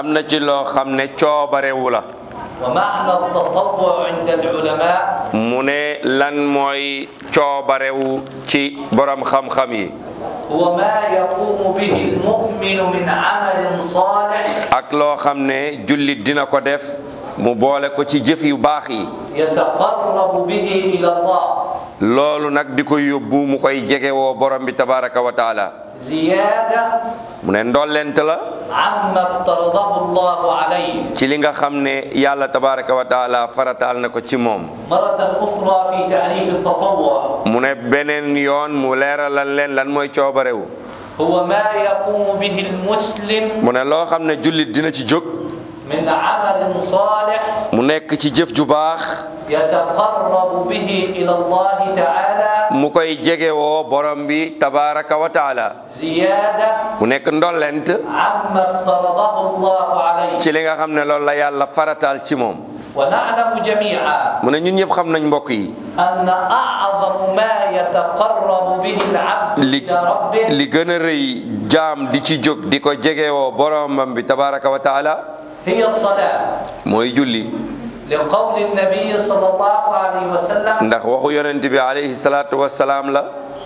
am na ci loo xam ne coobarewu la ومعنى التطوع عند العلماء mu ne lan mooy coobarewu ci borom xam-xam yi هو ما يقوم به المؤمن من عمل صالح ak loo xam ne jullit dina ko def mu boole ko ci jëf yu baax yi يتقرب به إلى الله loolu nag di ko yóbbu mu koy jegewoo borom bi tabaraka wa taala زيادة mu ne ndollent la عما افترضه الله عليه ci li nga xam ne yàlla tabaraka wa taala farataal na ko ci moom مرة أخرى في تعريف التطوع mu ne beneen yoon mu leeralal leen lan mooy coobarewu هو ما يقوم به المسلم mu ne loo xam ne jullit dina ci jóg من عمل صالح mu nekk ci jëf ju baax يتقرب به إلى الله تعالى mu koy jegewoo borom bi tabaraka wa taala زيادة mu nekk ndollent عما افترضه الله عليه ci li nga xam ne loolu la yàlla farataal ci moom ونعلم جميعا mu ne ñun ñëpp xam nañ mbokk yi أن أعظم ما يتقرب به العبد li إلى ربه li gën a rëy jaam di ci jóg di ko jegewoo boromam bi tabaraka wa taala هي الصلاة mooy julli لقول النبي صلى الله عليه وسلم ndax waxu yonent bi alayhi salaatu wassalaam la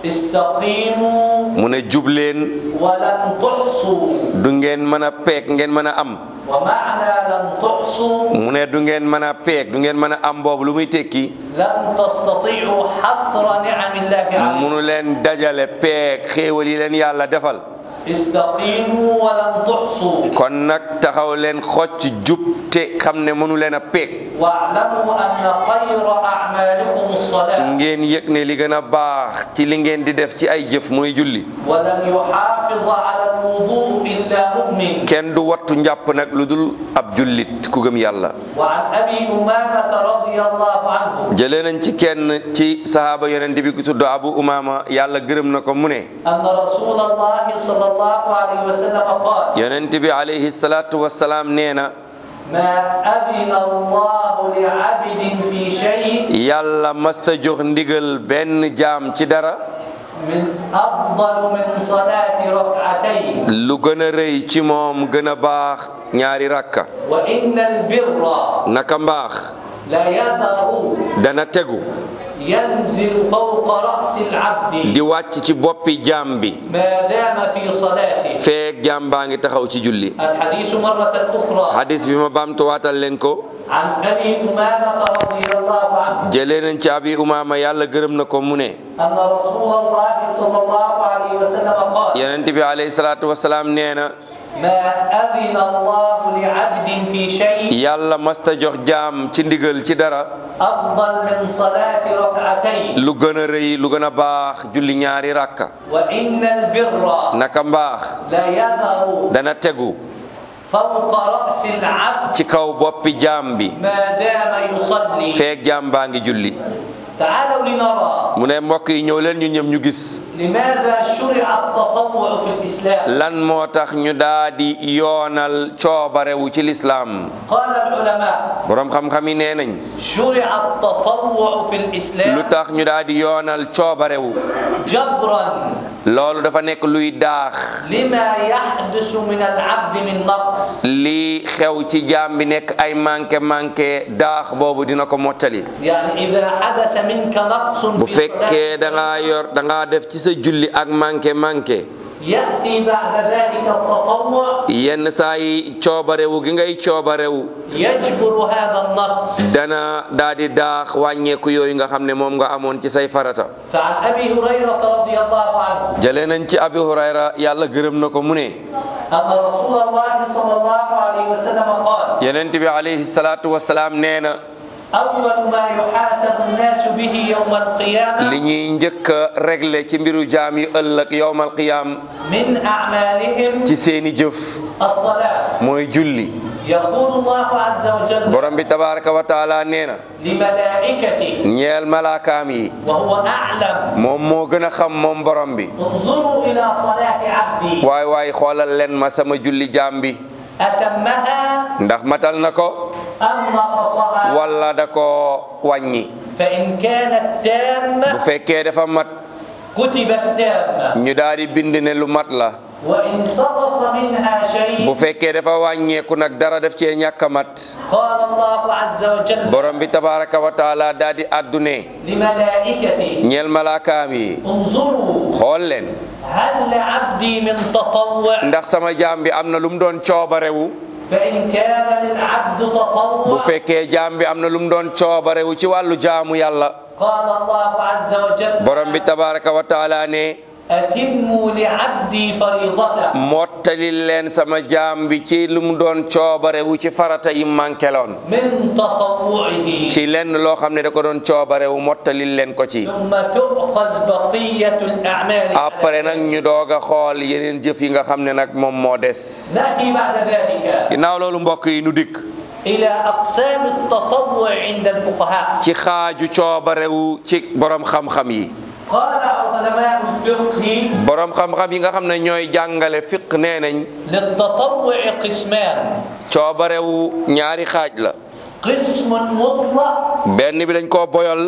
استقيموا mu ne jubleen ولن تحصوا du ngeen mën a peek ngeen mën a am ومعنى لن تحصوا mu ne du ngeen mën a peek du ngeen mën a am boobu lu muy tekki لن تستطيعوا حصر نعم الله عليكم munu leen dajale peek xéewal yi leen yàlla defal استقيموا ولن تحصوا kon nag taxaw leen xocc jub te xam ne mënu leen a peek واعلموا أن خير أعمالكم الصلاة ngeen yëg ne li gën a baax ci li ngeen di def ci ay jëf mooy julli ولن يحافظ على الوضوء إلا مؤمن kenn du wattu njàpp nag lu dul ab jullit ku gëm yàlla وعن أبي أمامة رضي الله عنه jëlee nañ ci kenn ci sahaaba yonent bi ku tudd abu umama yàlla gërëm na ko mu ne أن رسول الله صلى الله عليه وسلم قال yonent bi alayhi salaatu wassalaam nee na ما أذن الله لعبد في شيء yàlla masta jox ndigal benn jaam ci dara من أفضل من صلاة ركعتين lu gën a rëy ci moom gën a baax ñaari rakka وإن البر naka mbaax لا يذر dana tegu ينزل فوق رأس العبد di wàcc ci boppi jaam bi ما دام في صلاته feek jaam baa ngi taxaw ci julli الحديث مرة أخرى hadis bi ma baamtuwaatal leen ko عن أبي أمامة رضي الله عنه jëlee nañ ci abi umaama yàlla gërëm na ko mu ne أن رسول الله صلى الله عليه وسلم قال yonent bi alayhi salaatu wassalaam nee na ما أذن الله لعبد في شيء yàlla masta jox jaam ci ndigal ci dara أفضل من صلاة ركعتين lu gën a rëy lu gën a baax julli ñaari rakka وإن البر naka mbaax لا يذر dana tegu فوق رأس العبد ci kaw boppi jaam bi ما دام يصلي feek jaam baa ngi julli تعالوا لنرى mu ne mbokk yi ñëw leen ñu ñëm ñu gis لماذا شرع التطوع في الإسلام lan moo tax ñu daa di yoonal coobarewu ci lislaam قال العلماء boroom xam-xam yi nee nañ شرع التطوع في lu الإسلام tax ñu daa di yoonal coobarewu جبرا loolu dafa nekk luy daax لما يحدث من العبد من نقص li xew ci jaam bi nekk ay manqué manqué daax boobu dina ko mottali يعني إذا حدث منك نقص bu في fekkee صلاتك da ngaa yor da ngaa def ci sa julli ak manqué manqué يأتي بعد ذلك التطوع yenn saa yi coobarewu gi ngay coobarewu يجبر هذا النقص dana daa di daax wàññeeku yooyu nga xam ne moom nga amoon ci say farata فعن أبي هريرة رضي الله عنه jëlee nañ ci abi hurayra yàlla gërëm na ko mu ne أن رسول الله صلى الله عليه وسلم قال yonent bi alayhi salaatu wasalaam nee na أول ما يحاسب الناس به يوم القيامة li ñuy njëkk a régler ci mbiru jaam yi ëllëg yowmal qiyaam من أعمالهم ci seeni jëf الصلاة mooy julli يقول الله عز وجل borom bi tabaraka wa taala nee na لملائكته ñeel malaakaam yi وهو أعلم moom moo gën a xam moom borom bi انظروا إلى صلاة عبدي waay waay xoolal leen ma sama julli jaam bi أتمها ndax matal na ko أم نقصها wala da ko wàññi فإن كانت bu تامة fekkee dafa mat كتبت تامة ñu daal di bind ne lu mat la وإن نقص منها شيء bu fekkee dafa wàññeeku nag dara def cee ñàkk a mat قال الله عز وجل borom bi tabaraka wa taala daa di àddune لملائكته ñeel malaakaam yi انظروا xool leen هل لعبدي من تطوع ndax sama jaam bi am na lu mu doon coobarewu فإن كان للعبد bu تطوع fekkee jaam bi am na lu mu doon coobarewu ci wàllu jaamu yàlla قال الله عز وجل borom bi tabaraka wa taala ne أتموا لعبدي فريضته mottali leen sama jaam bi ci lu mu doon coobarewu ci farata yi mankeloon من تطوعه ci lenn loo xam ne da ko doon coobarewu mottali leen ko ci ثم تؤخذ بقية الأعمال على après nag ñu doog a xool yeneen jëf yi nga xam ne nag moom moo des نأتي بعد ذلك ginnaaw loolu mbokk yi nu dikk إلى أقسام التطوع عند الفقهاء ci xaaju coobarewu ci borom xam-xam yi قال علماء الفقه borom xam-xam yi nga xam ne ñooy jàngale fiq nee nañ للتطوع قسمان coobarewu ñaari xaaj la قسم مطلق benn bi dañ koo boyal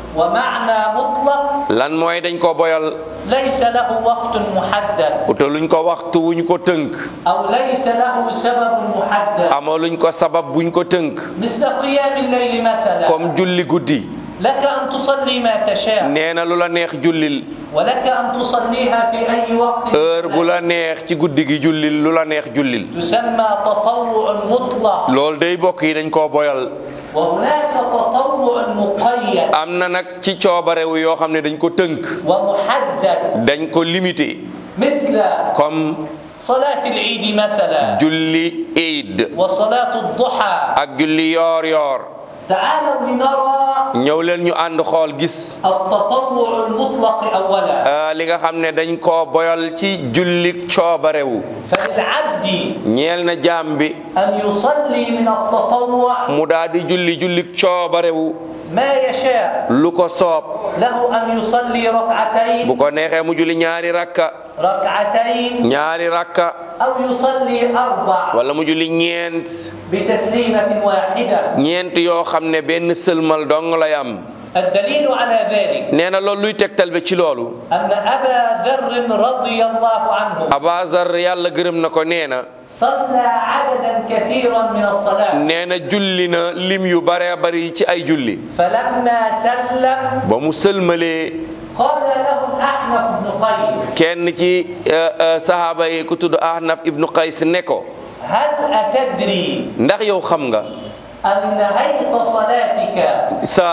ومعنى مطلق lan mooy dañ koo boyal ليس له وقت محدد utaluñ ko waxtu wuñ ko tënk أو ليس له سبب محدد amaluñ ko sabab buñ ko tënk مثل قيام الليل مثلا comme julli guddi لك أن تصلي ما تشاء nee na lu la neex jullil ولك أن تصليها في أي وقت heure bu la neex ci guddi gi jullil lu la neex jullil تسمى تطوع مطلق loolu day bokk yi dañ koo boyal وهناك تطوع مقيد am na nag ci coobarewu yoo xam ne dañ ko tënk ومحدد dañ ko limité مثل comme صلاة العيد مثلا julli eid وصلاة الضحى ak julli yoor yoor تعالوا لنرى ñëw leen ñu ànd xool gis التطوع المطلق أولا euh, li nga xam ne dañ koo boyal ci julli coobarewu فللعبد ñeel na jaam bi أن يصلي من التطوع mu daal di julli julli coobarewu ما يشاء lu ko soob له أن يصلي ركعتين bu ko neexee mu julli ñaari rakka ركعتين ñaari rakka أو يصلي أربع wala mu julli ñeent بتسليمة واحدة ñeent yoo xam ne benn sëlmal dong lay am الدليل على ذلك nee na loolu luy tegtal be ci loolu أن أبا ذر رضي الله عنه abazar yàlla gërëm na ko nee na صلى عددا كثيرا من الصلاة nee na julli na lim yu bare bari ci ay julli فلما سلم ba mu sëlmalee قال له الأحنف بن قيس kenn ci euh, euh, sahaaba yi ku tudd ahnaf ibnu qays ne ko هل أتدري ndax yow xam nga أن نهيت صلاتك sa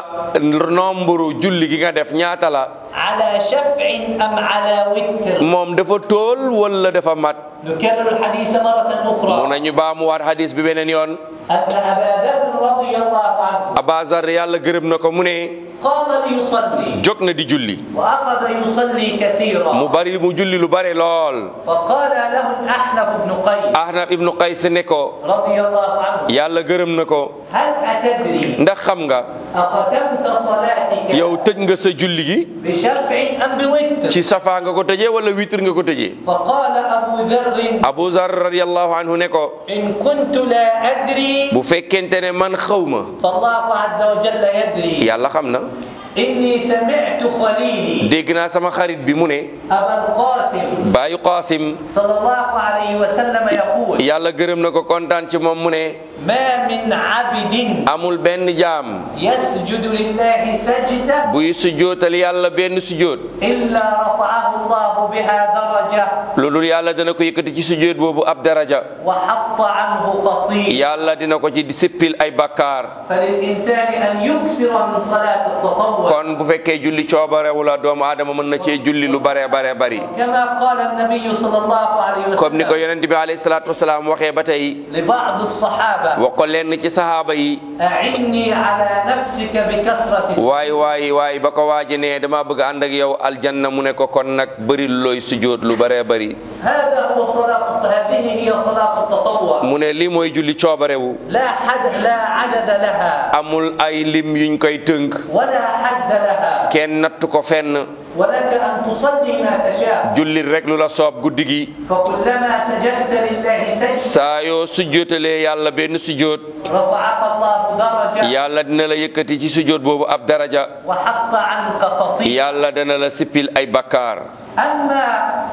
nombre julli gi nga def ñaata la على شفع أم على وتر moom dafa tóol wala dafa mat نكرر الحديث مرة mu أخرى nañu baamuwaat hadis bi beneen yoon أن أبا ذر رضي الله عنه abazar yàlla gërëm na ko mu ne قام ليصلي jóg na di julli وأخذ يصلي كثيرا mu bari mu julli lu bare lool فقال له الأحنف بن قيس ahnaf ibnu qays ne ko رضي الله عنه yàlla gërëm na ko هل أتدري ndax xam nga أختمت صلاتك yow tëj nga sa julli gi بشفع أم بوتر ci safa nga ko tëjee wala witr nga ko tëjee فقال أبو ذر abu zar radiallahu anhu ne ko إن كنت لا أدري bu fekkente ne man xaw ma فالله عز وجل يدري yàlla xam na إني سمعت خليلي dégg naa sama xarit bi mu ne أبا القاسم baayu qaasim صلى الله عليه وسلم يقول yàlla gërëm na ko kontaan ci moom mu ne ما من عبد amul benn jaam يسجد لله سجدة buy sujjootal yàlla benn sujjoot إلا رفعه الله بها درجة loolu yàlla dana ko yëkkati ci sujjoot boobu ab daraja وحط عنه خطيئة yàlla dina ko ci sippil ay bakkaar فللإنسان أن يكثر من صلاة التطوع kon bu fekkee julli coobarewu la doomu aadama mën na cee julli lu bare bare bari كما قال النبي صلى الله عليه comme ni ko وسلم yonent bi alayhi salaatu wasalaam waxee ba tey لبعض الصحابة wax ko lenn ci sahaaba yi أعني على نفسك بكثرة السجود waay waay waay ba ko waaji ne dama bëgg ànd ak yow aljanna mu ne ko kon nag bëri looy sujjoot lu bare bari هذا هو صلاة هذه هي صلاة التطوع mu ne lii mooy julli coobarewu لا حد لا عدد لها amul ay lim yuñ koy tënk ولا حد لها kenn natt ko fenn ولك أن تصلي ما تشاء jullit rek lu la soob guddi gi فكلما سجدت لله سجد saa yoo sujjootalee yàlla benn sujjoot رفعك الله درجة yàlla dina la yëkkati ci sujjoot boobu ab daraja وحط عنك خطيئة yàlla dana la sippil ay bakkaar أما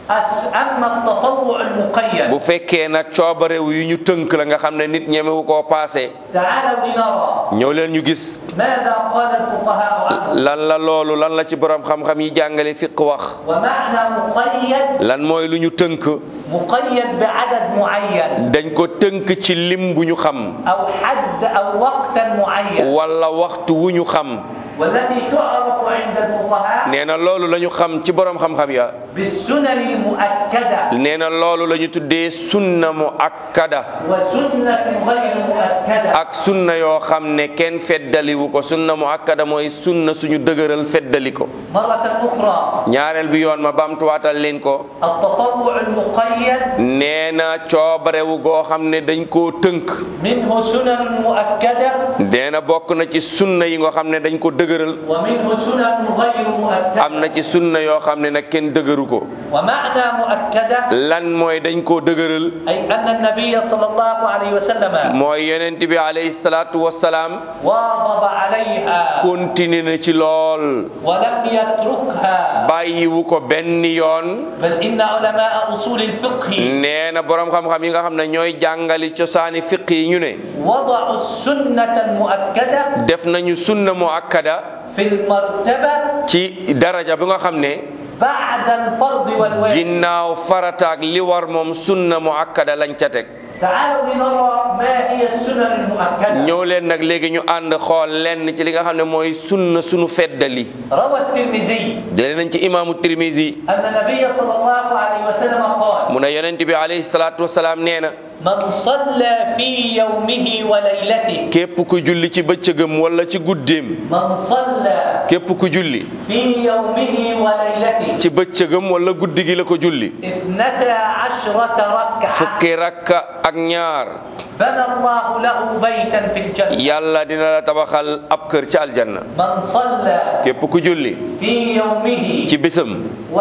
أس- أما التطوع المقيد bu fekkee nag coobarewu yu ñu tënk la nga xam ne nit ñemewu koo paase تعالوا لنرى ñëw leen ñu gis ماذا قال الفقهاء عنه lan la loolu lan la ci borom xam-xam yi jàngale fiq wax ومعنى مقيد lan mooy lu ñu tënk مقيد بعدد معين dañ ko tënk ci lim bu ñu xam أو حد أو وقتا معين wala waxtu wu ñu xam والتي تعرف عند الفقهاء nee na loolu la ñu xam ci borom xam-xam ya بالسنن المؤكدة nee na loolu la ñu tuddee sunna mu akkada وسنة غير مؤكدة ak sunna yoo xam ne kenn feddaliwu ko sunna mu akkada mooy sunna suñu dëgëral feddali ko مرة أخرى ñaareel bi yoon ma bamtuwaatal leen ko التطوع المقيد nee na coobarewu goo xam ne dañ koo tënk منه سنن مؤكدة nee na bokk na ci sunna yi nga xam ne dañ ko dëgëral ومنه سنن غير مؤكدة am na ci sunna yoo xam ne nag kenn dëgëru ko ومعنى مؤكدة lan mooy dañ koo dëgëral أي أن النبي صلى الله عليه وسلم mooy yonent bi alayhi salaatu wassalaam واظب عليها continue na ci lool ولم يتركها bàyyiwu ko benn yoon بل إن علماء أصول الفقه nee na boroom xam-xam yi nga xam ne ñooy jàngali cosaani fiq yi ñu ne وضعوا السنة المؤكدة def nañu sunna mu akkada في المرتبة ci daraja bi nga xam ne بعد الفرض والواجب ginnaaw farataak li war moom sunna mu akkada lañ ca teg تعالوا لنرى ما هي السنن المؤكدة ñëw leen nag léegi ñu ànd xool lenn ci li nga xam ne mooy sunna sunu feddali روى الترمذي jëlee nañ ci imaamu tirmisi أن النبي صلى الله عليه وسلم قال mu ne yonent bi alayhi salaatu wasalaam nee na من صلى في يومه وليلته képp ku julli ci bëccëgam wala ci guddeem من صلى képp ku julli في يومه وليلته ci bëccëgam wala guddi gi la ko julli اثنتا عشرة ركعة fukki rakka ak ñaar بنى الله له بيتا في الجنة yàlla dina la tabaxal ab kër ci aljanna من صلى képp ku julli في يومه ci bisam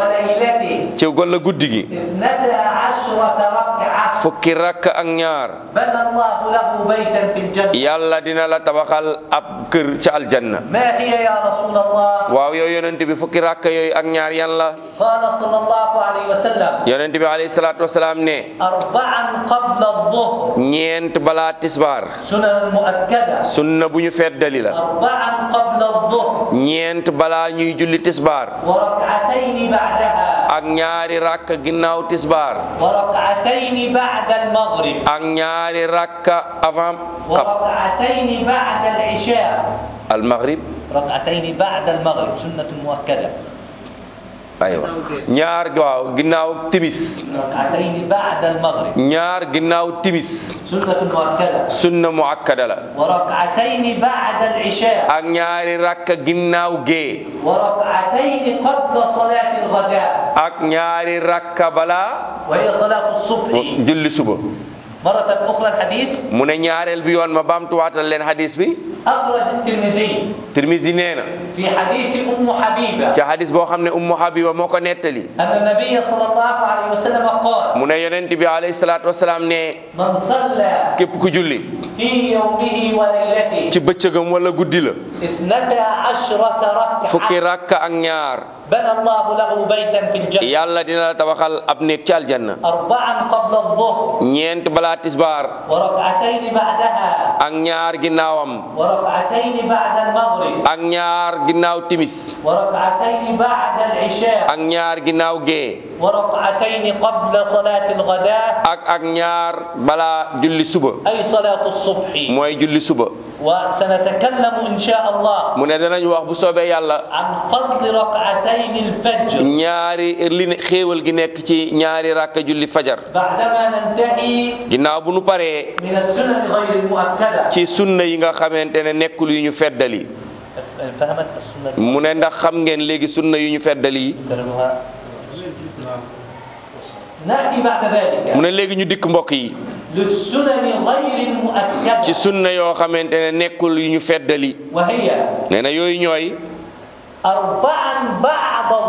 وليلته ci wala guddi gi اثنتا عشرة ركعة fukki rakka ak ñaar بنى الله له بيتا في الجنة yàlla dina la tabaxal ab kër ci aljanna ما هي يا رسول الله waaw yow yonent bi fukki rakka yooyu ak ñaar yan la قال صلى الله عليه وسلم yonent bi alayhi salaatu wasalaam ne أربعا قبل الظهر ñeent balaa tisbaar سنن مؤكدة sunna bu ñu feddali la أربعا قبل الظهر ñeent balaa ñuy julli tisbaar وركعتين بعدها ak ñaari rakka ginnaaw tisbaar وركعتين بعد المغرب ak ñaari rakka avant وركعتين بعد العشاء al maghrib ركعتين بعد المغرب سنة مؤكدة aywa ñaar waaw ginnaaw timis ركعتين بعد المغرب ñaar ginnaaw timis سنة مؤكدة sunna mu akkada la وركعتين بعد العشاء ak ñaari rakka ginnaaw gee وركعتين قبل صلاة الغداء ak ñaari rakka balaa وهي صلاة الصبح julli suba مرة أخرى الحديث mu ne ñaareel bi yoon ma baamtuwaatal leen hadis bi أخرج الترمذي Tirmisi nee na في حديث أم حبيبة ci hadis boo xam ne ummu habiba moo ko nettali أن النبي صلى الله عليه وسلم قال mu ne yonent bi alayhi salaatu wasalaam ne من صلى képp ku julli في يومه وليلته ci bëccëgam wala guddi la اثنتا عشرة fukki ركعة rakka ak ñaar بنى الله له بيتا في الجنة yàlla dina la tabaxal ab néeg ci aljanna أربعا قبل الظهر ñeent balaa tisbaar وركعتين بعدها ak ñaar ginnaawam وركعتين بعد المغرب ak ñaar ginnaaw timis وركعتين بعد العشاء ak ñaar ginnaaw gee وركعتين قبل صلاة الغداء ak ak ñaar balaa julli suba أي صلاة الصبح mooy julli suba وسنتكلم إن شاء الله mu ne danañ wax bu soobee yàlla عن فضل ركعتين الفجر ñaari li ne xéewal gi nekk ci ñaari rakka julli fajar بعدما ننتهي ginnaaw bu nu paree من السنن غير المؤكدة ci sunna yi nga xamante ne nekkul yu ñu feddali فهمت السنة mu ne ndax xam ngeen léegi sunna yu ñu feddali yi كلمها نأتي بعد ذلك mu ne léegi ñu dikk mbokk yi للسنن غير ci المؤكدة sunna yoo xamante ne nekkul yu ñu feddali وهي nee na yooyu ñooy أربعا بعد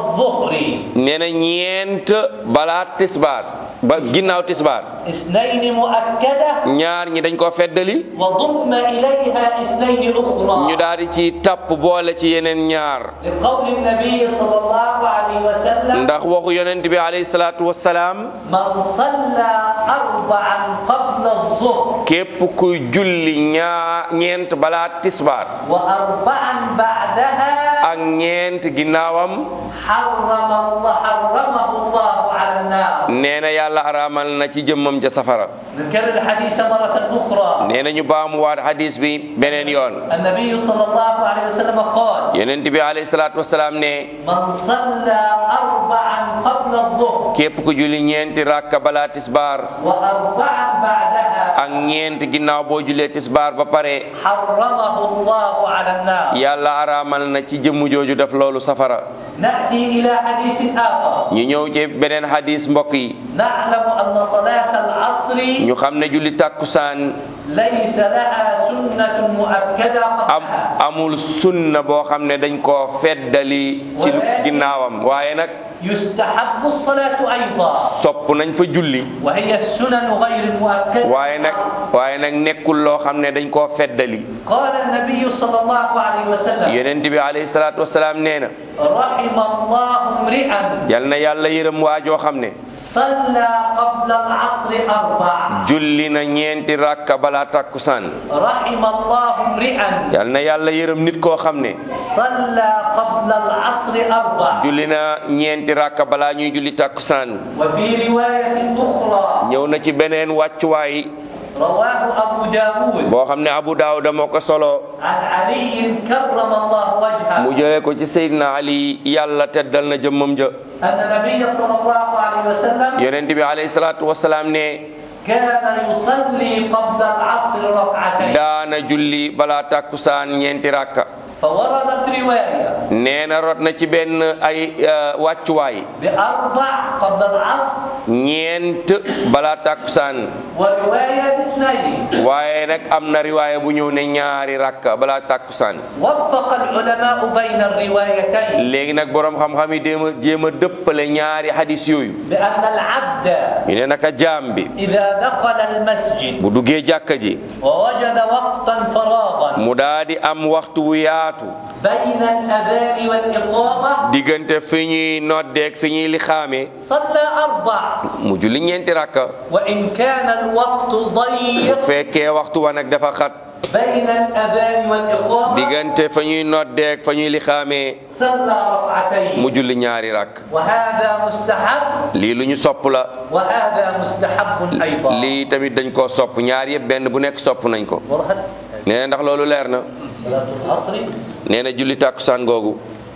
الظهر nee na ñeent balaa tisbaar ba ginnaaw tisbaar اثنين مؤكدة ñaar ñi dañ koo feddali وضم إليها اثنين ñu أخرى daal di ci tapp boole ci yeneen ñaar لقول النبي صلى الله عليه وسلم ndax waxu yonent bi alayhi salaatu wassalaam من صلى أربعا قبل الظهر képp kuy julli ñaa ñeent balaa tisbaar وأربعا بعدها ak ñeent ginnaawam حرم الله حرمه الله على النار nee na yàlla araamal na ci jëmmam ja safara نكرر الحديث مرة أخرى nee na ñu baamuwaat hadis bi beneen yoon النبي صلى الله عليه وسلم قال yonent bi alayhi salaatu wassalaam ne من صلى أربعا قبل الظهر képp ku julli ñeenti rakka balaa tisbaar وأربعا بعدها ak ñeent ginnaaw boo jullee tisbaar ba pare حرمه الله على النار yàlla araamal na ci jëmm jooju def loolu safara نأتي إلى حديث آخر ñu ñëw ci beneen hadis mbokk yi نعلم أن صلاة العصر ñu xam ne julli tàkkusaan ليس لها سنة مؤكدة am قبلها amul sunna boo xam ne dañ koo feddali ci lu ginnaawam waaye nag يستحب الصلاة أيضا sopp nañ fa julli وهي السنن غير المؤكدة waaye nag waaye nag nekkul loo xam ne dañ koo feddali قال النبي صلى الله عليه وسلم yonent bi alayhi salaatu wasalaam nee na رحم الله امرئا yal na yàlla yërëm waajoo xam ne صلى قبل العصر أربع julli na ñeenti rakka balaa tàkkusaan رحم الله امرئا yal na yàlla yërëm nit koo xam ne صلى قبل العصر أربع julli na ñeenti rakka balaa ñuy julli tàkkusaan وفي رواية أخرى ñëw na ci beneen wàccuwaay رواه أبو داود boo xam ne Abu Daawuda moo ko solo عن علي كرم الله وجهه mu jëlee ko ci Seydina Ali yàlla teddal na jëmmam ja أن النبي صلى الله عليه وسلم yonent bi alayhi salaatu wasalaam ne كان يصلي قبل العصر ركعتين daana julli balaa tàkkusaan ñeenti rakka فوردت رواية nee na rot na ci benn ay euh, wàccuwaay بأربع قبل العصر ñeent balaa tàkkusaan ورواية باثنين waaye nag am na riwaaya bu ñëw ne ñaari rakka balaa tàkkusaan وفق العلماء بين الروايتين léegi nag boroom xam-xam yi jéem a jéem a dëppale ñaari hadis yooyu بأن العبد ñu ne naka jaam bi إذا دخل المسجد bu duggee jàkka ji ووجد وقتا فراغا mu daa di am waxtu wu yaatu بين الأذان والإقامة diggante fi ñuy noddeeg fi ñuy lixaame صلى أربع mu julli ñeenti rakka وإن كان الوقت ضيق fekkee waxtu wa nag dafa xat بين الأذان والإقامة diggante fa ñuy noddeeg fa ñuy lixaamee صلى ركعتين mu julli ñaari rakk وهذا مستحب lii lu ñu sopp la وهذا مستحب أيضا lii tamit dañ koo sopp ñaar yëpp benn bu nekk sopp nañ ko وضحت nee na ndax loolu leer na صلاة العصر nee na julli tàkkusaan googu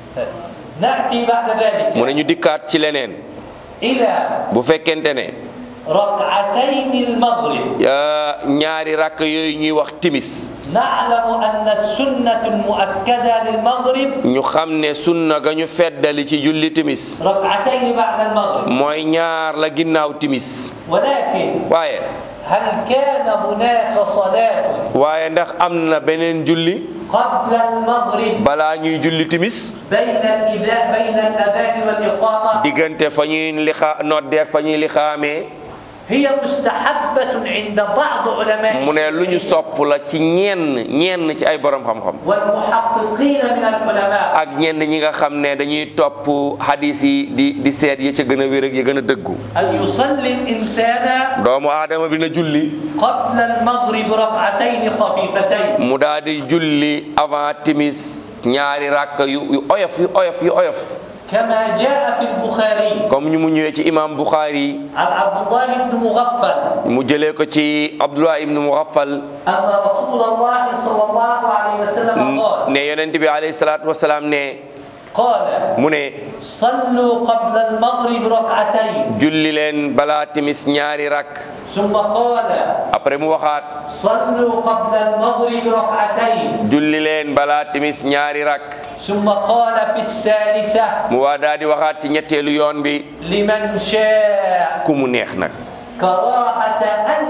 نأتي بعد ذلك mu ne ñu dikkaat ci leneen إلى bu fekkente ne ركعتين المغرب euh, ñaari rakk yooyu ñuy wax timis نعلم أن السنة المؤكدة للمغرب ñu xam ne sunna ga ñu feddali ci julli timis ركعتين بعد المغرب mooy ñaar la ginnaaw timis ولكن waaye هل كان هناك صلاة waaye ndax am na beneen julli قبل المغرب balaa ñuy julli timis بين الإذا بين الأذان والإقامة diggante fa ñuy lixa noddeeg fa ñuy lixaamee هي مستحبة عند بعض علماء mu ne lu ñu sopp la ci ñenn ñenn ci ay borom xam-xam والمحققين من العلماء ak ñenn ñi nga xam ne dañuy topp hadis yi di di seet ya ca gën a wér ak ya gën a dëggu أن يصلي الإنسان doomu aadama bi na julli قبل المغرب ركعتين خفيفتين mu daal di julli avant timis ñaari rakk yu yu oyof yu oyof yu oyof كما جاء في البخاري comme ñu mu ñëwee ci imam Bukhari عن عبد الله بن مغفل mu jëlee ko ci Abdullah ibnu Mughaffal أن رسول الله صلى الله عليه وسلم قال ne yonent bi alayhi salaatu wasalaam ne قال mu ne صلوا قبل المغرب ركعتين julli leen balaa timis ñaari rakk ثم قال après mu waxaat صلوا قبل المغرب ركعتين julli leen balaa timis ñaari rakk ثم قال في الثالثة mu waa daal di waxaat ci ñetteelu yoon bi لمن شاء ku mu neex nag كراهة أن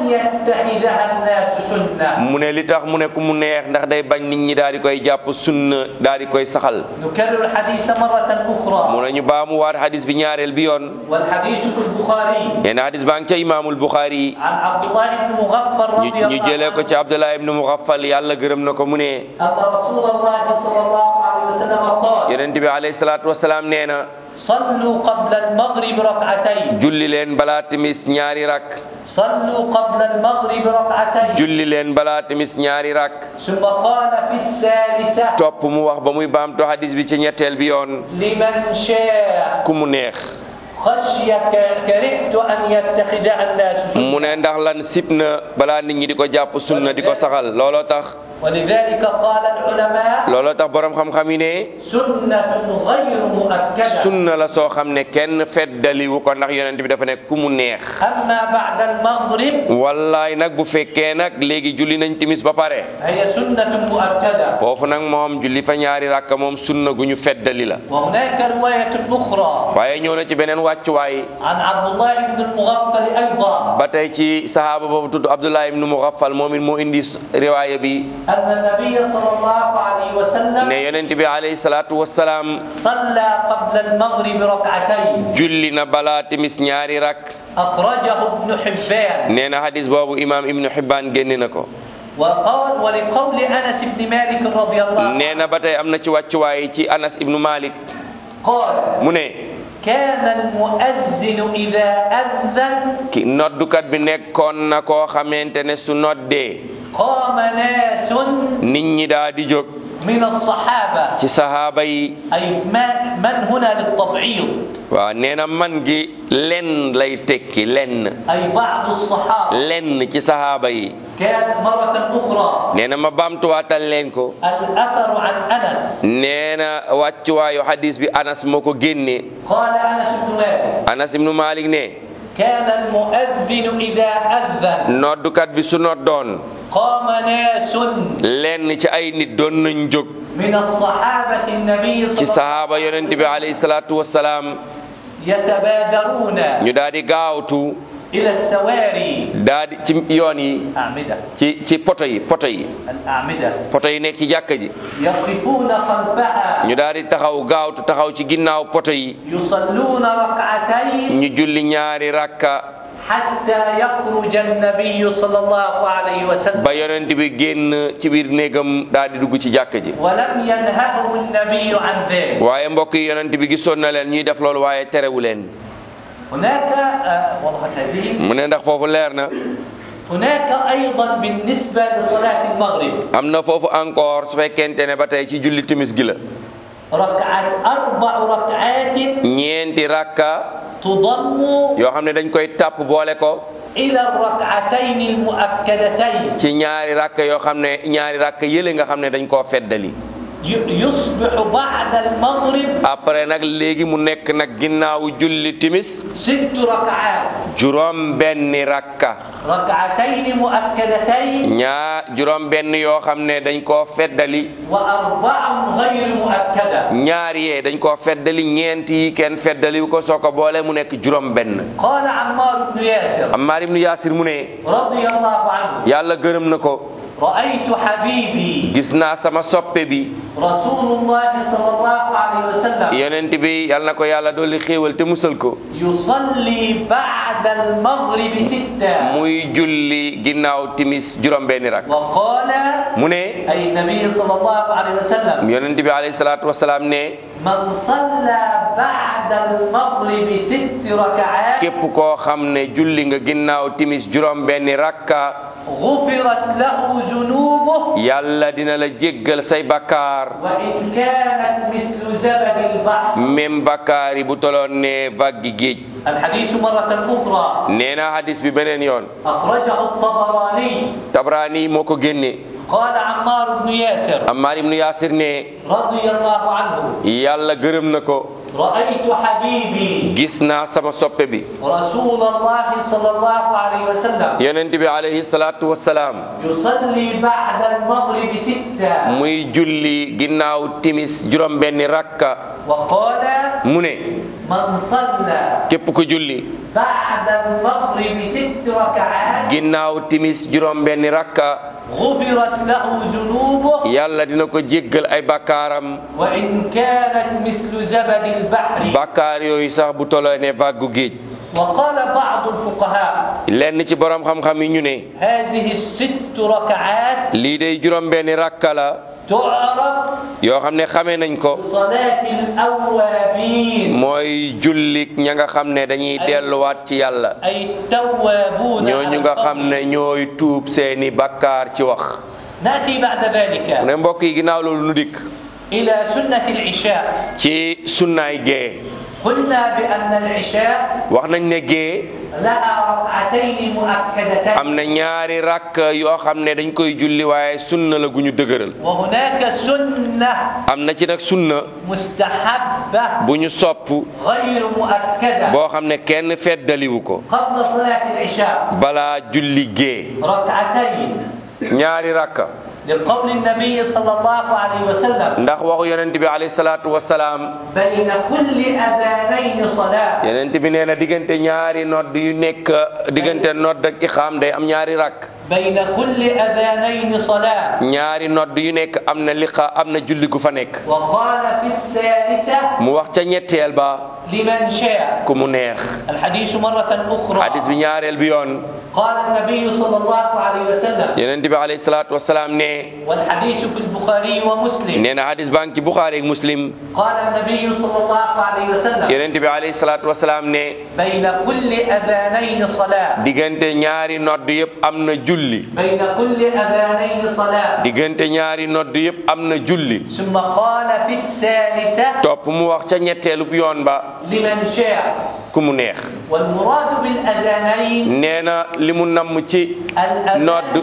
يتخذها الناس سنة mu ne li tax mu ne ku mu neex ndax day bañ nit ñi daal di koy jàpp sunna daal di koy saxal نكرر الحديث مرة mu أخرى ne ñu baamu waat hadis bi ñaareel bi yoon والحديث في البخاري nee na hadis baa ngi ca imaamul buxaari عن عبد الله بن مغفر ñu رضي ñu الله jëlee ko عنه ci abdullah ibnu mugaffal yàlla gërëm na ko mu ne أن رسول الله صلى الله عليه وسلم قال yonent bi alayhi salaatu wasalaam nee na صلوا قبل المغرب ركعتين julli leen balaa timis ñaari rak صلوا قبل المغرب ركعتين julli leen balaa timis ñaari rak ثم قال في الثالثة topp mu wax ba muy baamtu hadis bi ci ñetteel bi yoon لمن شاء ku mu neex خشية كرهت أن يتخذها الناس سنة mu ne ndax lan sib na balaa nit ñi di ko jàpp sunna di ko saxal looloo tax ولذلك قال العلماء looloo tax borom xam-xam yi ne سنة غير مؤكدة sunna la soo xam ne kenn feddaliwu ko ndax yonent bi dafa ne ku mu neex أما بعد المغرب wallaay nag bu fekkee nag léegi julli nañ timis ba pare هي سنة مؤكدة foofu nag moom julli fa ñaari rakka moom sunna gu ñu feddali la وهناك رواية أخرى waaye ñëw na ci beneen wàccuwaay عن عبد الله بن المغفل أيضا ba tey ci sahaaba boobu tudd Abdullah ibnu Mughaffal moom it moo indi riwaaya bi أن النبي صلى الله عليه وسلم ne yonent bi alayhi salaatu wassalaam صلى قبل المغرب ركعتين julli na balaa timis ñaari rak أخرجه ابن حبان nee na hadis boobu imaam ibnu Hibbaan génne na ko وقال ولقول أنس بن مالك رضي الله عنه nee na ba tey am na ci wàccuwaay ci Anas ibnu Malik قال mu ne كان المؤذن إذا أذن ki noddukat bi nekkoon na koo xamante ne su noddee قام ناس nit ñi daa di jóg من الصحابة ci sahaaba yi أي ما- من هنا للتبعيض waaw nee na man gi lenn lay tekki lenn أي بعض الصحابة lenn ci sahaaba yi كان مرة أخرى nee na ma baamtuwaatal leen ko الأثر عن أنس nee na wàccuwaayu hadis bi anas moo ko génne قال أنس بن مالك anas ibnu malik ne كان المؤذن إذا أذن noddukat bi su noddoon قام ناس lenn ci ay nit doon nañ jóg من الصحابة النبي ci صلى الله sahaaba yonent bi alayhi salaatu wassalaam يتبادرون ñu daal di gaawtu إلى السواري daal di ci yoon yi أعمدة ci ci poto yi poto yi الأعمدة poto yi nekk ci jàkka ji يقفون خلفها ñu daal di taxaw gaawtu taxaw ci ginnaaw poto yi يصلون ركعتين ñu julli ñaari rakka حتى يخرج النبي صلى الله عليه وسلم ba yonent bi génn ci biir néegam daal di dugg ci jàkka ji ولم ينهه النبي عن ذلك waaye mbokk yi yonent bi gisoon na leen ñuy def loolu waaye terewu leen هناك آه، وضحت هذه mu ne ndax foofu leer na هناك أيضا بالنسبة لصلاة المغرب am na foofu encore su fekkente ne ba tey ci julli timis gi la ركعات أربع ركعات ñeenti rakka تضم yoo xam ne dañ koy tàpp boole ko إلى الركعتين المؤكدتين ci ñaari rakka yoo xam ne ñaari rakka yële nga xam ne dañ koo feddali ي- يصبح بعد المغرب après nag léegi mu nekk nag ginnaawu julli timis ست ركعات juróom benni rakka ركعتين مؤكدتين ñaa juróom benn yoo xam ne dañ koo feddali وأربع غير مؤكدة ñaar yee dañ koo feddali ñeent yi kenn feddaliwu ko soo ko boole mu nekk juróom benn قال عمار بن ياسر Ammaar ibnu Yaasir mu ne رضي الله عنه yàlla gërëm na ko رأيت حبيبي gis naa sama soppe bi رسول الله صلى الله عليه وسلم yonent bi yàlla na ko yàlla dolli xéewal te musal ko يصلي بعد المغرب ستة muy julli ginnaaw timis juróom benni rak وقال mu ne أي النبي صلى الله عليه وسلم yonent bi alayhi salaatu wasalaam ne من صلى بعد المغرب ست ركعات képp koo xam ne julli nga ginnaaw timis juróom benni rakka غفرت له ذنوبه yàlla dina la jéggal say bakkaar وإن كانت مثل زبد البحر même bakkaar yi bu toloon ne vaggi géej الحديث مرة أخرى nee na hadis bi beneen yoon أخرجه الطبراني tabraani moo ko génne قال عمار بن ياسر Ammaar ibnu Yaasir ne رضي الله عنه yàlla gërëm na ko رأيت حبيبي gis naa sama soppe bi رسول الله صلى الله عليه وسلم yonent bi alayhi salaatu wasalaam يصلي بعد المغرب ستة muy julli ginnaaw timis juróom benni rakka وقال mu ne من صلى képp ku julli بعد المغرب ست ركعات ginnaaw timis juróom benni rakka غفرت له ذنوبه yàlla dina ko jéggal ay bakkaaram وإن كانت مثل زبد البحر bakkaar yooyu sax bu toloo ne vaggu géej وقال بعض الفقهاء lenn ci borom xam-xam yi ñu ne هذه الست ركعات lii day juróom benni rakka la تعرف yoo xam ne xamee nañ ko بصلاة الأوابين mooy jullik ña nga xam ne dañuy delluwaat ci yàlla أي التوابون ñooñu nga xam ne ñooy tuub seeni bakkaar ci wax نأتي بعد ذلك mu ne mbokk yi ginnaaw loolu nu dikk إلى سنة العشاء ci sunnaay gee قلنا بأن العشاء wax nañ ne gee لها ركعتين مؤكدتين am na ñaari rakk yoo xam ne dañ koy julli waaye sunna la gu ñu dëgëral وهناك سنة am na ci nag sunna مستحبة bu ñu sopp غير مؤكدة boo xam ne kenn feddaliwu ko قبل صلاة العشاء balaa julli gee ركعتين ñaari rakka لقول النبي صلى الله عليه وسلم ndax waxu yonent bi alayhi salaatu wasalaam بين كل أذانين صلاة yonent bi nee na diggante ñaari nodd yu nekk diggante nodd ak ixaam day am ñaari rakk بين كل أذانين صلاة ñaari nodd yu nekk am na liqa am na julli gu fa nekk وقال في الثالثة mu wax ca ñetteel ba لمن شاء ku mu neex الحديث مرة أخرى hadis bi ñaareel bi yoon قال النبي صلى الله عليه وسلم yonent bi alayhi salaatu wasalaam ne والحديث في البخاري ومسلم nee na hadis baa ngi ci buxaari ak muslim قال النبي صلى الله عليه وسلم yonent bi alayhi salaatu wasalaam ne بين كل أذانين صلاة diggante ñaari nodd yëpp am na julli بين كل أذانين صلاة diggante ñaari nodd yëpp am na julli ثم قال في الثالثة topp mu wax ca ñetteelu yoon ba لمن شاء ku mu neex والمراد بالأذانين nee na li mu namm ci nodd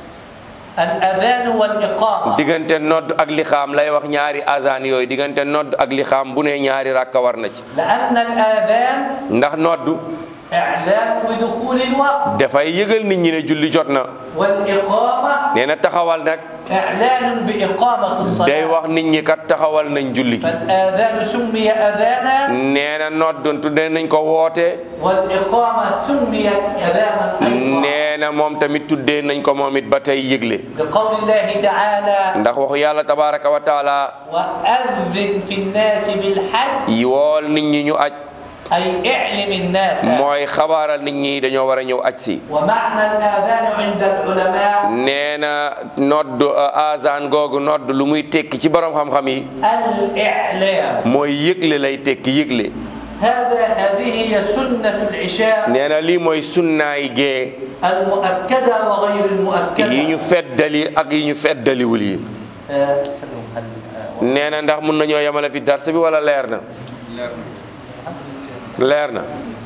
الأذان والإقامة diggante nodd ak lixaam lay wax ñaari azan yooyu diggante nodd ak lixaam bu ne ñaari rakka war na ci لأن الآذان ndax nodd إعلام بدخول الوقت dafay yëgal nit ñi ne julli jot na والإقامة nee na taxawal nag إعلان بإقامة day الصلاة wax nit ñi kat taxawal nañ julli gi فالآذان سمي أذانا nee na nodd tudde nañ ko woote والإقامة سميت أذانا أيضا nee na moom tamit tuddee nañ ko moom it ba tey yëgle لقول الله تعالى ndax waxu yàlla tabaraka wa taala وأذن في الناس بالحج yi wool nit ñi ñu aj أي اعلم الناس mooy xabaaral nit ñi dañoo war a ñëw aj si ومعنى الآذان عند العلماء nee na nodd azan googu nodd lu muy tekki ci borom xam-xam yi الإعلام mooy yëgle lay tekki yëgle هذا هذه هي سنة العشاء nee na lii mooy sunnaay gee المؤكدة وغير yi ñu المؤكدة feddali ak yi ñu feddaliwul yi آه، nee na ndax mun nañoo yemale fi dars bi wala leer na leer na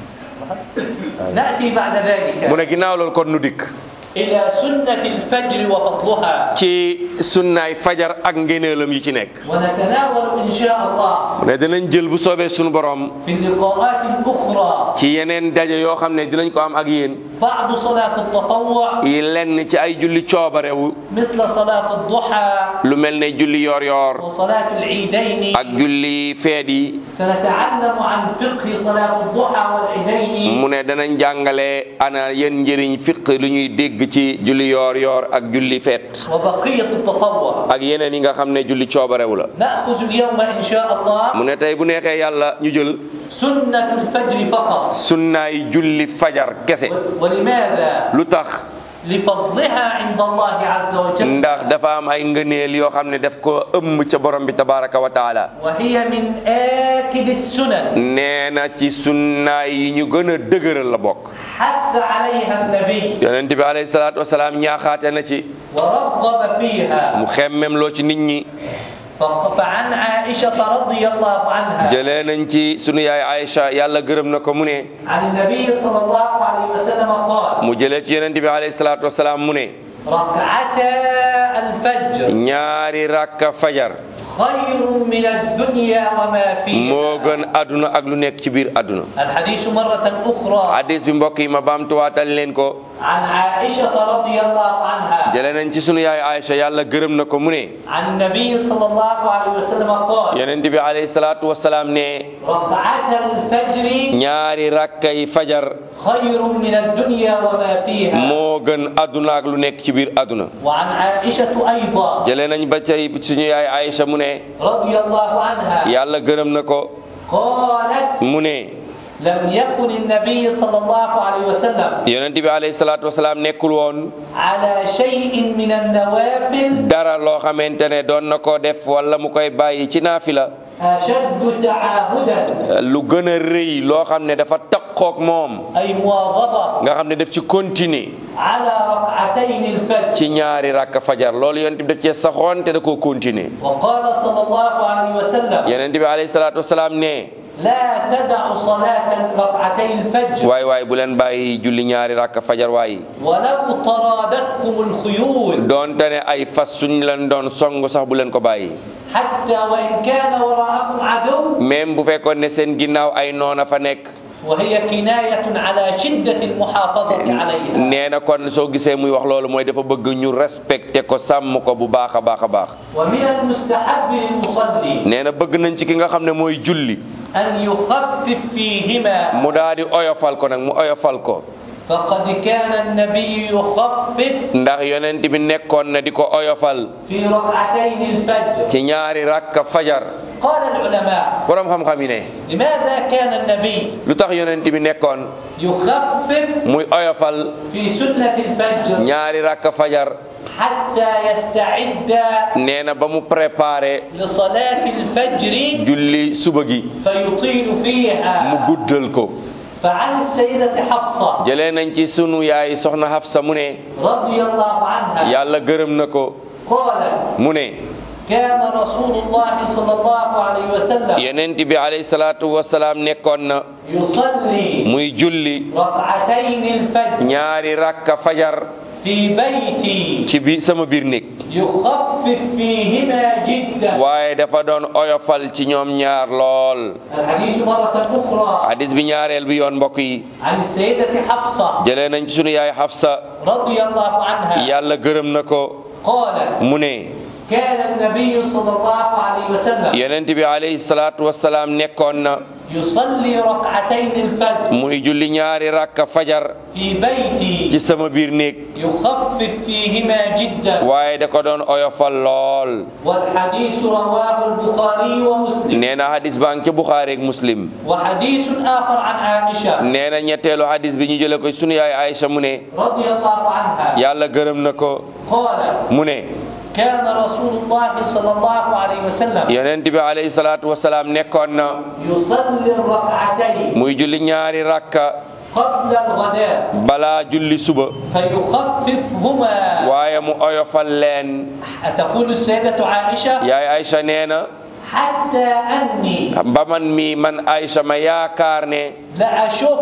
نأتي بعد ذلك mu ne ginnaaw loolu kon nu dikk إلى سنة الفجر وفضلها ci sunnaay fajar ak ngéneelam yi ci nekk ونتناول إن شاء الله mu ne dinañ jël bu soobee sunu borom في اللقاءات الأخرى ci yeneen daje yoo xam ne dinañ ko am ak yéen بعض صلاة التطوع yi lenn ci ay julli coobarewu مثل صلاة الضحى lu mel ne julli yoor yoor وصلاة العيدين ak julli feet yi سنتعلم عن فقه صلاة الضحى والعيدين mu ne danañ jàngale ana yéen njëriñ fiq lu ñuy dégg ci julli yoor yoor ak julli feet وبقية التطوع ak yeneen yi nga xam ne julli coobarewu la نأخذ اليوم إن شاء الله mu ne tey bu neexee yàlla ñu jël سنة الفجر فقط sunnaay julli fajar kese و- ولماذا؟ lu tax لفضلها عند الله عز وجل ndax dafa am ay ngëneel yoo xam ne daf ko ëmm ca borom bi tabaraka wa taala وهي من آكد السنن nee na ci sunnaay yi ñu gën a dëgëral la bokk حث عليها النبي yonent bi alayhi salaatu wasalaam ñaaxaate na ci ورغب فيها mu xemmem loo ci nit ñi فق- فعن عائشة رضي الله عنها jëlee nañ ci sunu yaay Aïcha yàlla gërëm na ko mu ne عن النبي صلى الله عليه وسلم قال mu jëlee ci yonent bi alayhi salaatu wasalaam mu ne ركعتا الفجر ñaari rakka fajar خير من الدنيا وما فيها moo gën àdduna ak lu nekk ci biir àdduna الحديث مرة أخرى hadis bi mbokk yi ma baamtuwaatal leen ko عن عائشة رضي الله عنها jële nañ ci sunu yaay Aïcha yàlla gërëm na ko mu ne عن النبي صلى الله عليه وسلم قال yonent bi alayhi salaatu wasalaam ne ركعة الفجر ñaari rakkay fajar خير من الدنيا وما فيها moo gën àdduna ak lu nekk ci biir àdduna وعن عائشة أيضا jële nañ ba tey suñu yaay Aïcha mu ne رضي الله عنها yàlla gërëm na ko قالت mu ne لم يكن النبي صلى الله عليه وسلم yonent bi alayhi salaatu wasalaam nekkul woon على شيء من النوافل dara loo xamante ne doon na ko def wala mu koy bàyyi ci naafila أشد تعاهدا lu gën a rëy loo xam ne dafa taqoog moom أي مواظبة nga xam ne daf ci continuer على ركعتين الفجر ci ñaari rakk fajar loolu yonent bi da cee saxoon te da koo continuer وقال صلى الله عليه وسلم yonent bi alayhi salaatu wasalaam ne لا تدع صلاة ركعتي الفجر waay waay bu leen bàyyi julli ñaari rakk fajar waay ولو طرادتكم الخيول doonte ne ay fas suñ leen doon song sax bu leen ko bàyyi حتى وإن كان وراءكم عدو même bu fekkoon ne seen ginnaaw ay noona fa nekk وهي كناية على شدة المحافظة عليها nee na kon soo gisee muy wax loolu mooy dafa bëgg ñu respecté ko sàmm ko bu baax a baax a baax ومن المستحب للمصلي nee na bëgg nañ ci ki nga xam ne mooy julli أن يخفف فيهما mu daal di oyofal ko nag mu oyofal ko فقد كان النبي يخفف ndax yonent bi nekkoon na di ko oyofal في ركعتين الفجر ci ñaari rakka fajar قال العلماء borom xam-xam yi ne لماذا كان النبي lu tax yonent bi nekkoon يخفف muy oyofal في سنة الفجر ñaari rakka fajar حتى يستعد nee na ba mu préparé لصلاة الفجر julli suba gi فيطيل mu فيها guddal ko فعن السيدة حفصة jëlee nañ ci sunu yaay soxna Hafsa mu ne رضي الله عنها yàlla gërëm na ko قالت mu ne كان رسول الله صلى الله عليه وسلم yonent bi alayhi salaatu wasalaam nekkoon na يصلي muy julli ركعتين الفجر ñaari rakka fajar في بيتي ci bi sama biir néeg يخفف فيهما جدا waaye dafa doon oyofal ci ñoom ñaar lool الحديث مرة أخرى hadis bi ñaareel bi yoon mbokk yi عن السيدة حفصة jëlee nañ ci sunu yaay Hafsa رضي الله عنها yàlla gërëm na ko قالت mu ne كان النبي صلى الله عليه وسلم yonent bi alayhi salaatu wasalaam nekkoon na يصلي ركعتين الفجر muy julli ñaari rakka fajar في بيتي ci sama biir néeg يخفف فيهما جدا waaye da ko doon oyofal lool والحديث رواه البخاري ومسلم nee na hadis baa ngi ci Buxaari ak Muslim وحديث آخر عن عائشة nee na ñetteelu hadis bi ñu jële ko sunu yaay Aïcha mu ne رضي الله عنها yàlla gërëm na ko قالت mu ne كان رسول الله صلى الله عليه وسلم yonent bi alayhi salaatu wasalaam nekkoon na يصلي الركعتين muy julli ñaari rakka قبل الغداء balaa julli suba فيخففهما waaye mu oyofal leen تقول السيدة عائشة yaay Aïcha nee na حتى أني ba man mi man Aïcha ma yaakaar ne لأشك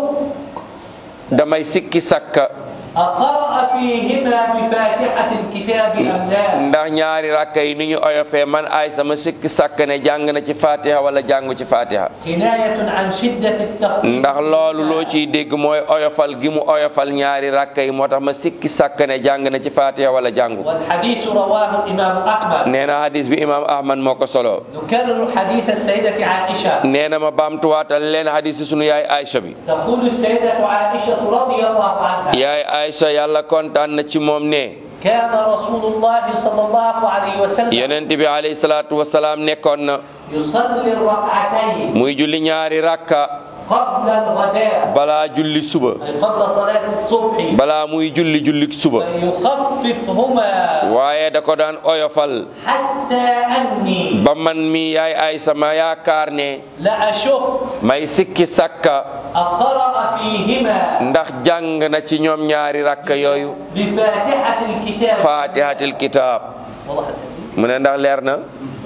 damay sikki sakka أقرأ فيهما بفاتحة الكتاب أم لا ndax ñaari rakka yi ni ñu oyofee man Aïcha ma sikki sakka ne jàng na ci fatiha wala jàngu ci fatiha كناية عن شدة التخفيف ndax loolu loo ciy dégg mooy oyofal gi mu oyofal ñaari rakka yi moo tax ma sikki sakka ne jàng na ci fatiha wala jàngu والحديث رواه الإمام أحمد nee na hadis bi imam ahmad moo ko solo نكرر حديث السيدة عائشة nee na ma baamtuwaatal leen hadis yi sunu yaay Aïcha bi تقول السيدة عائشة رضي الله عنها yaay Aïcha yàlla kontaan na ci moom ne كان رسول الله صلى الله عليه وسلم yonent bi alayhi salaatu wasalaam nekkoon na يصلي الركعتين muy julli ñaari rakka قبل الغداء balaa julli suba أي قبل صلاة الصبح balaa muy julli julli suba فيخففهما waaye da ko daan oyofal حتى أني ba man mi yaay Aïcha ma yaakaar ne لأشك may sikki sakka أقرأ فيهما ndax jàng na ci ñoom ñaari rakka yooyu بفاتحة الكتاب fatihatil kitab وضحت هذه؟ mu ne ndax leer na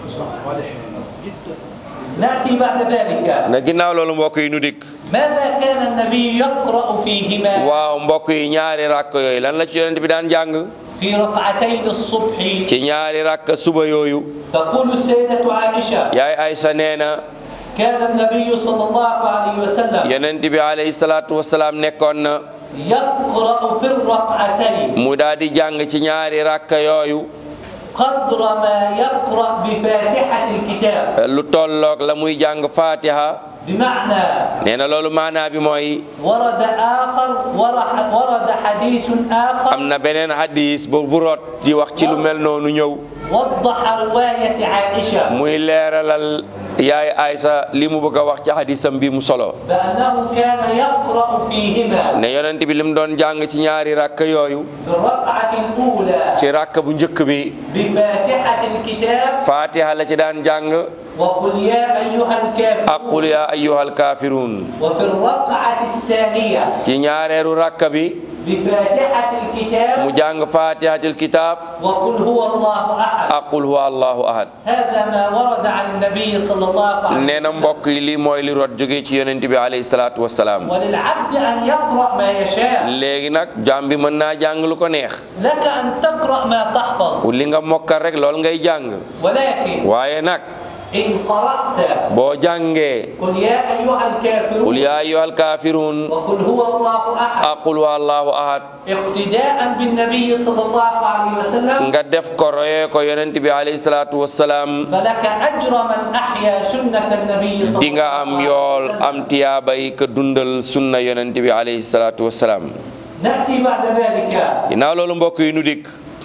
نأتي بعد ذلك na ginnaaw loolu mbokk yi nu dikk ماذا كان النبي يقرأ فيهما waaw mbokk yi ñaari rakk yooyu lan la ci yonent bi daan jàng في ركعتين الصبح ci ñaari rakk suba yooyu تقول السيدة عائشة yaay Aysa nee na كان النبي صلى الله عليه وسلم yonent bi alayhi salaatu wasalaam nekkoon na يقرأ في الركعتين mu daal di jàng ci ñaari rakk yooyu قدر ما يقرأ بفاتحة الكتاب lu tolloog la muy jàng fatiha بمعنى nee na loolu maanaa bi mooy ورد آخر ورح- ورد حديث آخر am na beneen hadis bu bu rot di wax ci lu mel noonu ñëw وضح رواية عائشة muy leeralal yaay Aysa li mu bëgg a wax ci hadisam bi mu solo بأنه كان يقرأ فيهما ne yonent bi lim doon jàng ci ñaari rakk yooyu في الركعة الأولى ci rakk bu njëkk bi بفاتحة الكتاب fatiha la ci daan jàng وقل يا أيها ak الكافرون qul ya ayyuhal kaafiruun وفي الركعة الثانية ci ñaareeru rakk bi بفاتحة الكتاب mu jàng fatihatul kitab وقل هو الله أحد ak qul huwa allahu ahad هذا ما ورد عن النبي صلى الله عليه nee na mbokk yi lii mooy li rot jógee ci yonent bi alayhi salaatu wassalaam وللعبد أن يقرأ ما يشاء léegi nag jaam bi mën naa jàng lu ko neex لك أن تقرأ ما تحفظ li nga mokkal rek lool ngay jàng ولكن waaye nag إن قرأت boo jàngee قل يا أيها الكافرون qul ya ayyuhal kaafiruun وقل هو الله أحد ak qul huwa allahu ahad اقتداء بالنبي صلى الله عليه وسلم nga def ko royee ko yonent bi alayhi salaatu wassalaam فلك أجر من أحيا سنة النبي صلى di nga الله am عليه yool وسلم am tiyaabay ka dundal sunna yonent bi alayhi salaatu wassalaam نأتي بعد ذلك ginnaaw loolu mbokk yi nu dikk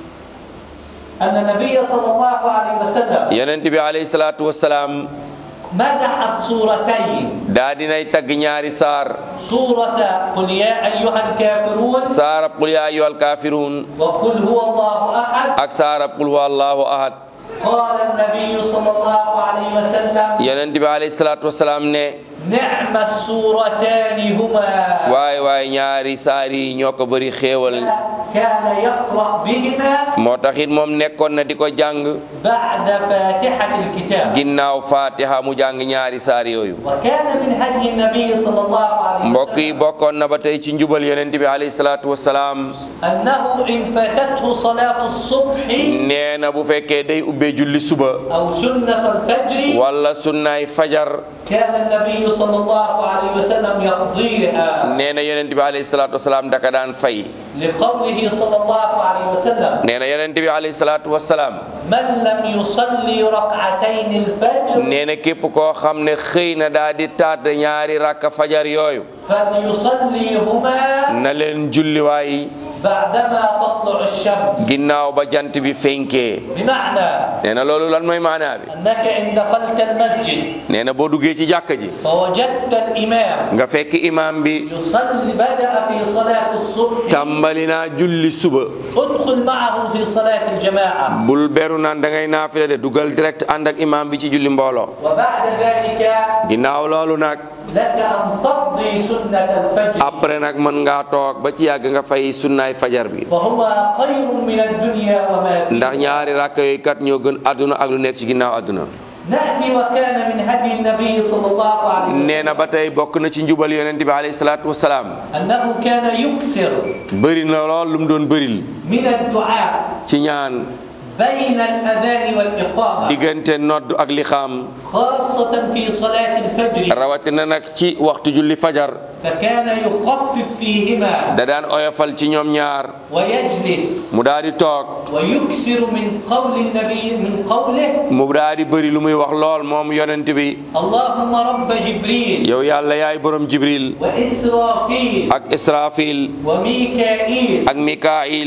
أن النبي صلى الله عليه وسلم yonent bi alayhi salaatu wassalaam مدح السورتين daa dinay tagg ñaari saar سورة قل يا أيها الكافرون saarab qul ya ayyuhal kaafiruun وقل هو الله أحد ak saarab qul huwa allahu ahad قال النبي صلى الله عليه وسلم yonent bi alayhi salaatu wassalaam ne نعم السورتان هما waay waay ñaari saar yi ñoo ko bëri xéewal كان يقرأ بهما moo taxit moom nekkoon na di ko jàng بعد فاتحة الكتاب ginnaaw fatiha mu jàng ñaari saar yooyu وكان من هدي النبي صلى الله عليه mbokk yi وسلم bokkoon na ba tey ci njubal yonent bi alayhi salaatu wassalaam أنه إن فاتته صلاة الصبح nee na bu fekkee day ubbee julli suba أو سنة الفجر wala sunnaay fajar كان النبي صلى الله عليه وسلم يقضيها nee na yonent bi alayhi salaatu wassalaam daka daan fay لقوله صلى الله عليه وسلم nee na yonent bi alayhi salaatu wassalaam من لم يصلي ركعتين الفجر nee na képp koo xam ne xëy na daa di taat ñaari rakka fajar yooyu فليصليهما na leen julliwaay بعدما تطلع الشمس ginnaaw ba jant bi fenkee بمعنى nee na loolu lan mooy maanaa bi أنك إن دخلت المسجد nee na boo duggee ci jàkka ji فوجدت الإمام nga fekk imaam bi يصلي بدأ في صلاة الصبح tàmbali naa julli suba ادخل معه في صلاة الجماعة bul beru naan da ngay naafila de dugal direct ànd ak imaam bi ci julli mbooloo وبعد ذلك ginnaaw loolu nag لك أن تقضي سنة الفجر après nag mën ngaa toog ba ci yàgg nga fay sunnaay fajar bi فهما خير من الدنيا وما فيها ndax ñaari rakk yooyu kat ñoo gën àdduna ak lu nekk ci ginnaaw àdduna نأتي وكان من هدي النبي صلى الله عليه وسلم nee na ba tey bokk na ci njubal yonent bi alayhi salaatu wasalaam أنه كان يكثر bëri na lool lu mu doon bëril من الدعاء ci ñaan بين الأذان والإقامة diggante nodd ak lixaam خاصة في صلاة الفجر rawatina nag ci waxtu julli fajar فكان يخفف فيهما da daan oyofal ci ñoom ñaar ويجلس mu daal di toog ويكثر من قول النبي من قوله mu daal di bëri lu muy wax lool moom yonent bi اللهم رب جبريل yow yàlla yaay borom jibril وإسرافيل ak israfil وميكائيل ak mikail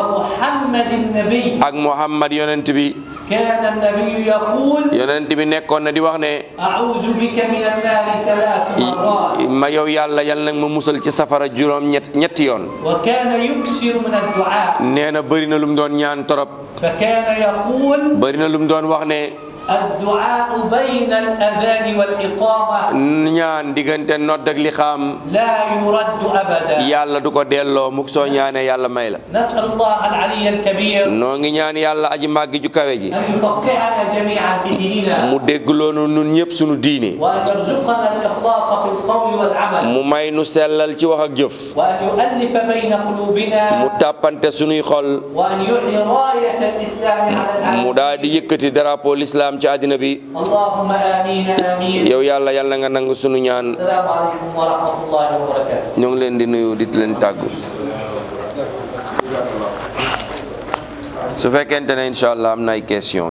ومحمد النبي ak muhammad yonent bi كان النبي يقول yonent bi nekkoon na di wax ne أعوذ بك من النار ثلاث مرات ma yow yàlla yal nag ma musal ci safara juróom ñett ñetti yoon وكان يكثر من الدعاء nee na bëri na lu mu doon ñaan torop فكان يقول bëri na lu mu doon wax ne الدعاء بين الأذان والإقامة ñaan diggante nodd ak li xam لا يرد أبدا yàlla du ko delloo mukk soo ñaanee yàlla may la نسأل الله العلي الكبير noo ngi ñaan yàlla aji màggi ju kawe ji أن يفقهنا جميعا في ديننا mu déggloonu nun ñëpp sunu diine وأن يرزقنا الإخلاص في القول والعمل mu may nu sellal ci wax ak jëf وأن يؤلف بين قلوبنا mu tàppante sunuy xol وأن يعلي راية الإسلام على mu العالم daal di yëkkati drapeau l'islam ci àddina bi اللهم آمين آمين yow yàlla yàlla nga nangu sunu ñaan السلام عليكم ورحمة الله وبركاته ñoo ngi leen di nuyu di leen tàggu su fekkente ne incha allah am na ay question